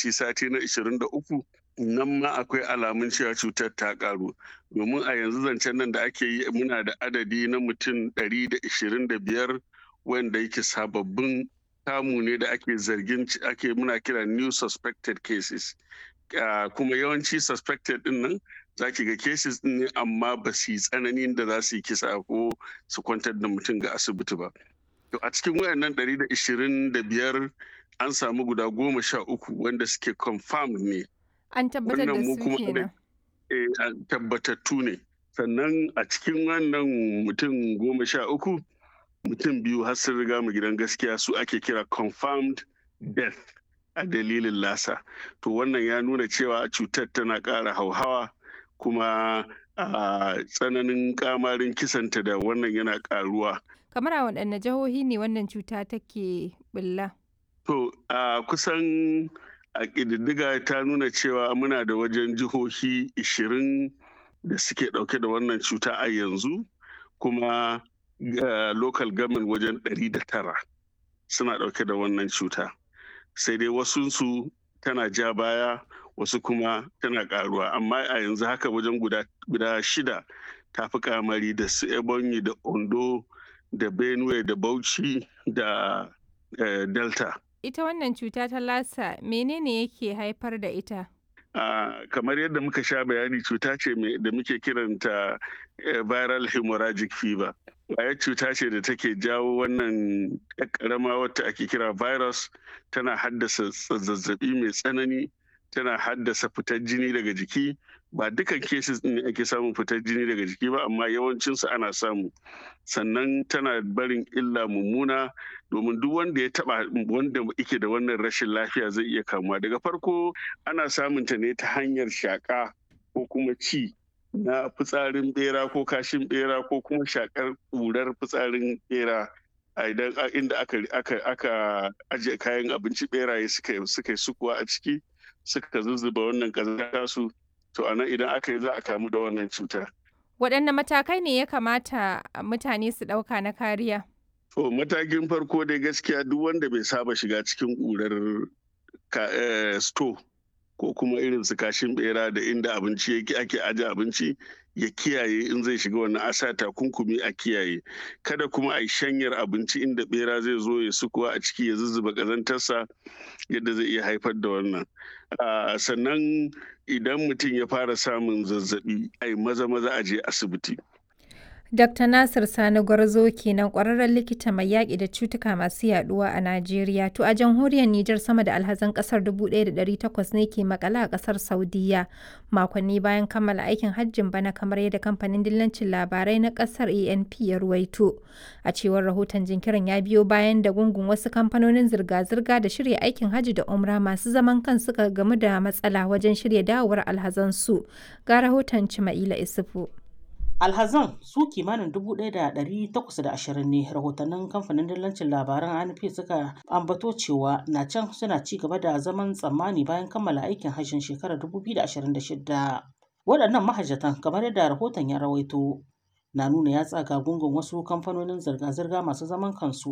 lokaci sati na 23 nan ma akwai alamun cewa cutar ta karu domin a yanzu zancen nan da ake yi muna da adadi na mutum 125 wanda yake sababbin kamu ne da ake zargin ake muna kira new suspected cases kuma yawanci suspected din nan za ki ga cases din ne amma ba su yi tsananin da za su yi kisa ko su kwantar da mutum ga asibiti ba to a cikin wayannan 125 an samu guda goma sha uku wanda suke confirmed ne An tabbatar da su kenan. tabbatattu ne sannan a cikin wannan mutum goma sha uku mutum biyu har sun riga mu gidan gaskiya su ake kira confirmed death a dalilin lasa to wannan ya nuna cewa cutar tana ƙara hauhawa kuma a tsananin kamarin kisanta da wannan yana ƙaruwa Kamar a waɗanne jihohi ne wannan cuta take bulla? to a kusan a ƙididdiga ta nuna cewa muna da wajen jihohi 20 da suke ɗauke da wannan cuta a yanzu kuma local government wajen 109 suna ɗauke da wannan cuta sai dai wasunsu tana ja baya wasu kuma tana ƙaruwa amma a yanzu haka wajen guda shida ta fi kamari da su ebonyi da ondo da benue da bauchi da delta Ita wannan cuta ta lasa menene yake haifar da ita? Uh, kamar yadda muka sha bayani cuta ce da muke kiranta uh, viral hemorrhagic fever ƙwayar cuta ce da take jawo wannan ƙarama wata ake kira virus tana haddasa zazzabi mai tsanani tana haddasa fitar jini daga jiki ba dukan cases ne ake samun fitar jini daga jiki ba amma yawancinsu ana samu sannan tana barin illa mummuna domin duk wanda ya taba wanda yake da wannan rashin lafiya zai iya kamuwa daga farko ana samun ta ne ta hanyar shaka ko kuma ci na fitsarin bera ko kashin bera ko kuma shakar ƙurar fitsarin bera a idan inda aka aka aka ajiye kayan abinci beraye suka suka sukuwa a ciki suka zuzzuba wannan kazanta su to anan idan aka yi za a kamu da wannan cuta Waɗanne matakai ne ya kamata mutane su ɗauka na kariya? To matakin farko dai gaskiya duk wanda bai saba shiga cikin ƙurar sto ko kuma irin su kashin bera da inda abinci yake ake aje abinci ya kiyaye in zai shiga wannan asa takunkumi a kiyaye kada kuma a yi shanyar abinci inda bera zai zo ya sukuwa a ciki ya zuzzuba ƙazantarsa yadda zai iya haifar da wannan sannan idan mutum ya fara samun zazzabi ai maza maza a je asibiti Dr. Nasir Sani Gwarzo kenan ƙwararren likita mai yaƙi da cutuka masu yaɗuwa a Najeriya. To a jamhuriyar Nijar sama da alhazan ƙasar 1,800 ne ke makala a ƙasar Saudiya makonni bayan kammala aikin hajjin bana kamar yadda kamfanin dillancin labarai na ƙasar ANP ya ruwaito. A cewar rahoton jinkirin ya biyo bayan da gungun wasu kamfanonin zirga-zirga da shirya aikin hajji da umra masu zaman kan suka gamu da matsala wajen shirya dawowar alhazansu. Ga rahoton Cima'ila Isufu. alhazan su kimanin 1,820 ne rahotannin kamfanin dillancin labaran anp suka ambato cewa na can suna ci gaba da zaman tsammani bayan kammala aikin hajjin shekarar 2026 waɗannan mahajjatan kamar yadda rahoton ya rawaito na nuna ya tsaga gungun wasu kamfanonin zirga-zirga masu zaman kansu